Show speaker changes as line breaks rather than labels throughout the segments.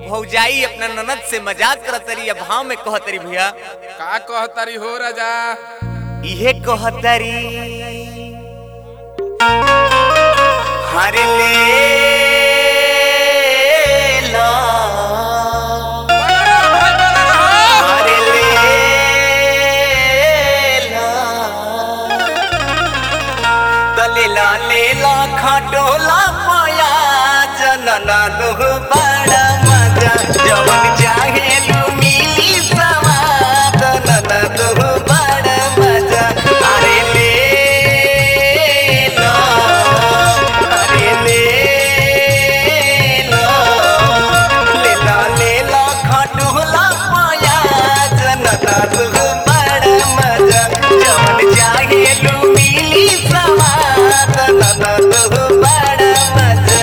भौजाई अपना ननद से मजाक करतरी या भाव में कहतरी भैया
का कहतारी हो राजा
इहे कहतरी हरे ले ला हरे ले ला तलेला लेला खटोला पाया जनना दुह बड़ा मजा जवन चाहे लू मिली सवाद नना दुह बड़ा मजा अरे ले लो अरे ले लो लेला लेला खटोला पाया जनना दुह बड़ा मजा जवन चाहे लू मिली सवाद नना दुह बड़ा मजा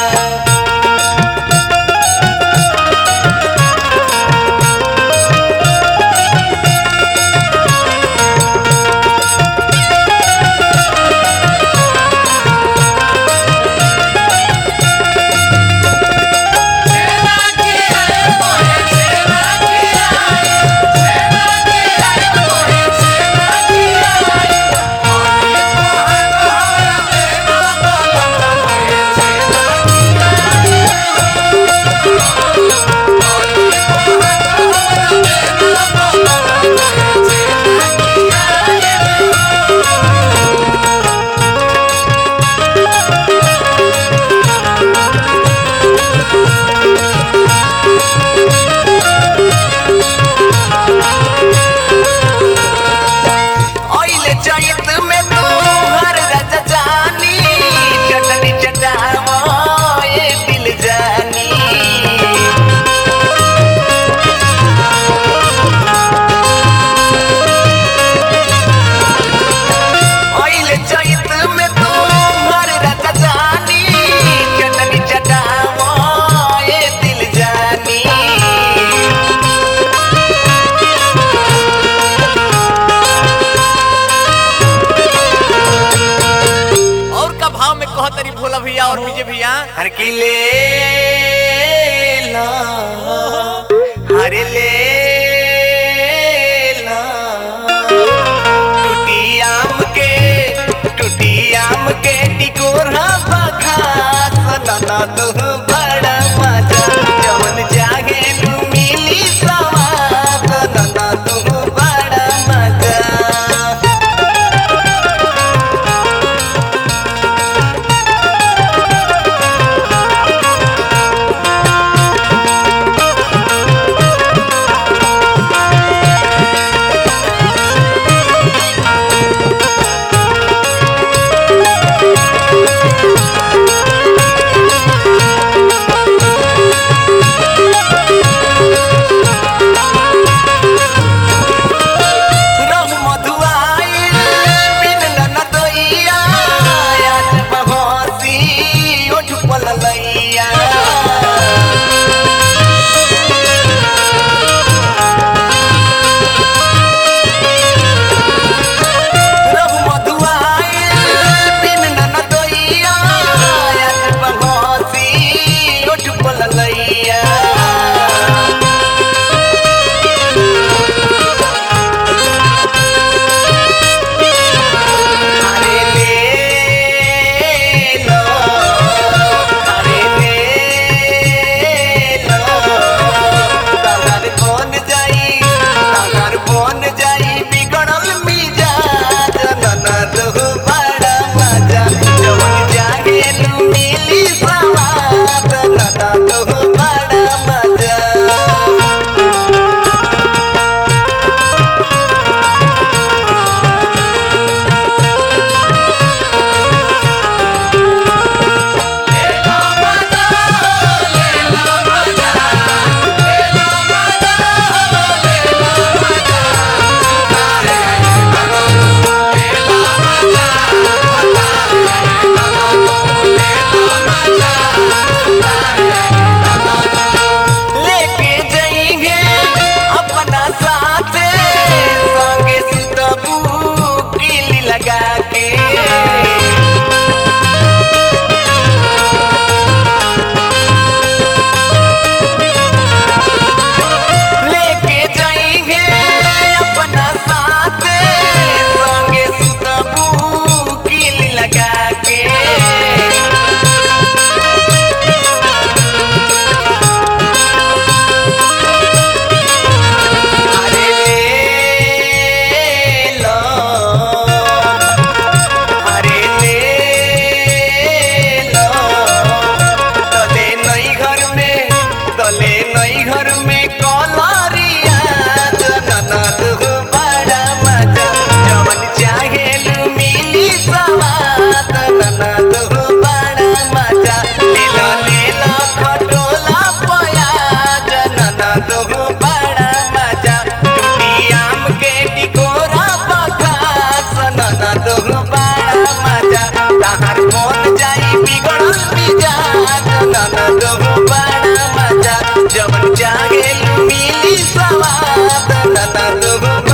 ओइले चैत में तू हर राजा जानी चटनी चटावो ये दिल जानी ओइले चैत में तू हर राजा जानी चटनी चटावो ये दिल जानी और का भाव में कह तरी भोला भैया और विजय भैया हर की ले ला हरे ले ला टूटी आम के टूटी आम के टिकोरा बखा सना तो बड़ा मजा जवन जागे लू मिली सवाद सना तो बड़ा मजा तू